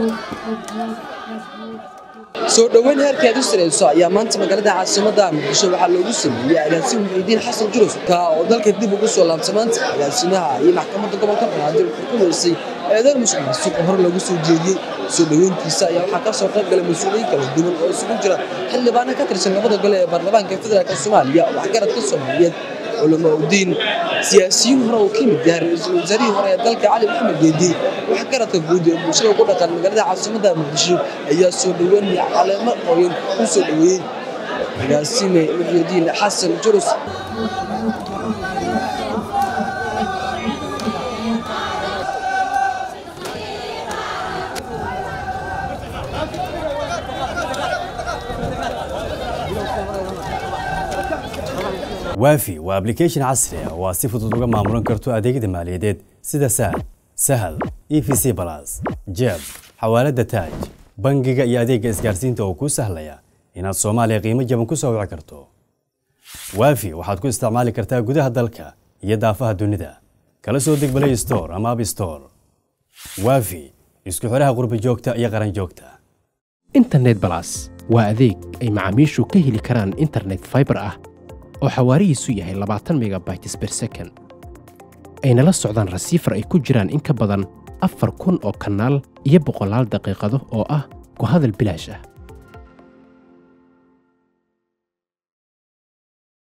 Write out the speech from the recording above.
soo dhoweyn heerkeed u sareyso ayaa maanta magaalada caasimada muqdisho waxaa loogu sameeyey agaasimo muxiidiin xasan jurus ka oo dalka dib ugu soo laabtay maanta agaasimaha iyo maxkamadda gobolka banaadir wuxuu ku weysay eedeer musuqmaasuq oo hore loogu soo jeediyey soo dhoweyntiisa ayaa waxaa ka soo qayb galay mas-uuliyiin kala duwan oo isugu jira xildhibaano ka tirsan labada gole ee baarlamaanka federaalk soomaaliya waxgaradka soomaaliyeed culamaudiin siyaasiyiin hore uu ka yimid yahay ra-iisul wasaarihii hore ee dalka cali maxamed geedi waxgaradka guud ee bulshada ugu dhaqan magaalada caasimada muqdisho ayaa soo dhoweyn iyo caleemo qoyan u soo dhoweeyey agaasime muxiidiin xasan jurus waafi waa ablication casri ah oo aad si fudud uga maamulan karto adeegyada maaliyadeed sida saad sahal e v c balas jeeb xawaaladda taaj bangiga iyo adeegga isgaarsiinta oo kuu sahlaya inaad soomaaliya qiimo jaban ku soo wici karto waafi waxaad ku isticmaali kartaa gudaha dalka iyo daafaha dunida kala soo deg balay store ama ab store waafi isku xidhaha qurbi joogta iyo qaran joogta internet balas waa adeeg ay macaamiishu ka heli karaan internet fiber ah oo xawaarihiisu yahay labaatan megabytes per second ayna la socdaan rasiifar ay ku jiraan in ka badan afar kun oo kanaal iyo boqolaal daqiiqado oo ah ku hadal bilaash ah